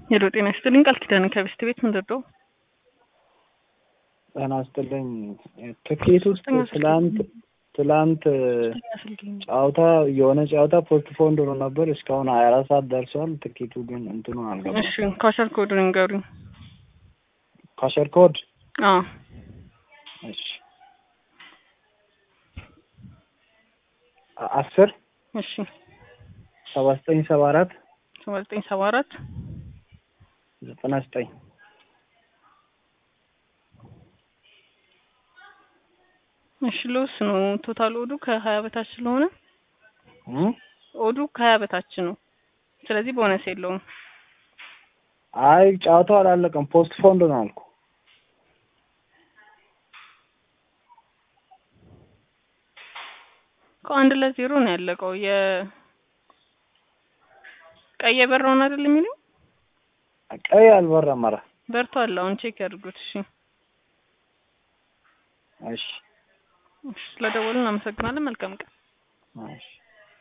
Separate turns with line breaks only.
ሄሎ ጤና ይስጥልኝ። ቃል ኪዳን ከቤስት ቤት ምንድን ነው?
ጤና ይስጥልኝ። ትኬት ውስጥ ትላንት ትላንት ጨዋታ የሆነ ጨዋታ ፖስትፖንድ ሆኖ ነበር። እስካሁን ሀያ አራት ሰዓት ደርሷል። ትኬቱ ግን እንትኑ አልገባም።
እሺ ካሸር ኮዱን ንገሩኝ።
ካሸር ኮድ
አዎ
እሺ አስር
እሺ
ሰባ ዘጠኝ ሰባ አራት
ሰባ ዘጠኝ ሰባ አራት
ዘጠና ዘጠኝ
እሺ ልውስ ነው ቶታል ኦዱ ከሀያ በታች ስለሆነ
እም?
ኦዱ ከሀያ በታች ነው። ስለዚህ ቦነስ የለውም።
አይ ጨዋታው አላለቀም። ፖስትፖንድ ነው አልኩ።
ከአንድ ለዜሮ ነው ያለቀው። የ ቀይ የበራውን አይደል የሚለው
ቀይ አልበራም። ኧረ
በርቷል። አሁን ቼክ ያድርጉት። እሺ
እሺ
እሺ፣ ስለደወልን እናመሰግናለን። መልካም ቀን።
እሺ